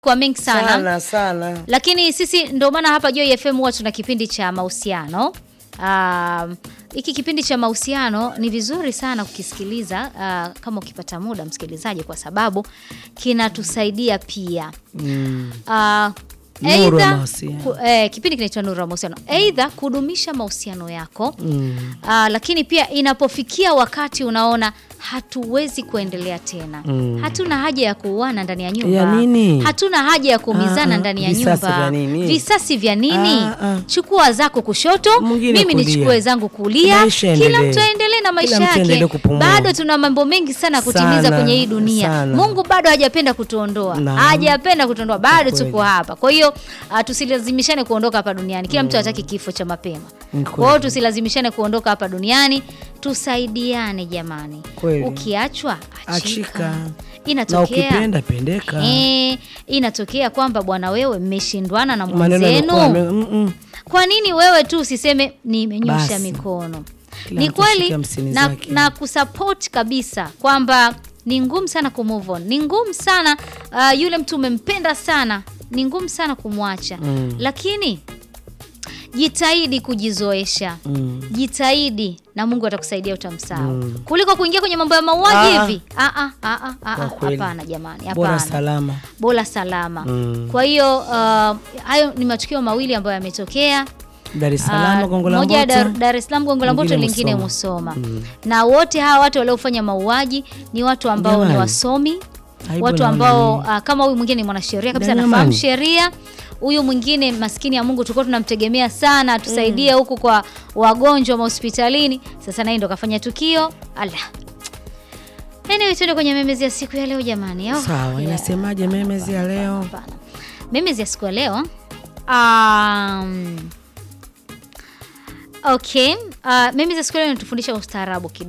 kwa mengi sana, sana sana. lakini sisi ndio maana hapa Joy FM huwa tuna kipindi cha mahusiano. Um, hiki kipindi cha mahusiano ni vizuri sana kukisikiliza uh, kama ukipata muda msikilizaji, kwa sababu kinatusaidia pia Mm. uh, Nuru ya Aidha, mahusiano. ku- eh, kipindi kinaitwa Nuru ya Mahusiano, aidha kudumisha mahusiano yako Mm. Ah, lakini pia inapofikia wakati unaona hatuwezi kuendelea tena, Mm. hatuna haja ya kuuana ndani ya nyumba, Ya nini? hatuna haja ya kuumizana Ah, ah, ndani ya visasi nyumba. vya nini? Visasi vya nini? Ah, ah. Chukua zako kushoto, Mwingine mimi kulia. nichukue zangu kulia, Maisha kila yaendelee. mtu aendelee na maisha Kila mtu aendelee yake. kupumua. Bado tuna mambo mengi sana ya kutimiza Sana, kwenye hii dunia. sana. Mungu bado hajapenda kutuondoa, Naam. hajapenda kutuondoa, bado Kweli. tuko hapa. Kwa hiyo ah, tusilazimishane kuondoka hapa duniani. Kila mtu hataki kifo cha mapema. Ni Kwa hiyo kweli. tusilazimishane kuondoka hapa duniani, tusaidiane jamani. Kweli. Ukiachwa achika. Achika. Na Inatokea ukipenda pendeka. eh, inatokea kwamba bwana, wewe mmeshindwana na Maneno yamekuwa mwenzenu, yame- mm, mm. kwa nini wewe tu usiseme nimenyosha Basi. mikono? Kila Ni mtu ashike kweli hamsini na, zake. na kusupport kabisa kwamba ni ngumu sana kumove on, ni ngumu sana uh, yule mtu umempenda sana, ni ngumu sana kumwacha Mm. lakini jitahidi kujizoesha Mm. jitahidi na Mungu atakusaidia utamsahau Mm. kuliko kuingia kwenye mambo ya mauaji Ah. hivi. Ah, ah, ah, ah, ah, Kwa ah, kweli. Hapana jamani, Bora hapana, salama. bora salama. Mm. Kwa hiyo uh, hayo ni matukio mawili ambayo yametokea. Dar es Ah, Salaam Gongo la moja ya Dar, Mboto. Dar es Salaam Gongo la Mboto, Mwingine lingine Musoma. Musoma. Mm. Na wote hawa watu waliofanya mauaji ni watu ambao ni Jamani. wasomi, Aibu watu naona ambao nini? ah, kama huyu mwingine ni mwanasheria kabisa, Jamani. anafahamu sheria. Huyu mwingine maskini ya Mungu tulikuwa tunamtegemea sana atusaidie huku kwa wagonjwa mahospitalini, sasa naye ndo kafanya tukio. Allah. Anyway, tuende kwenye memezi ya siku ya leo jamani. Oh, Sawa, yeah. inasemaje memezi ya leo? Hapana. Memezi ya siku ya leo um, okay. Uh, memezi ya siku ya leo inatufundisha ustaarabu kidogo.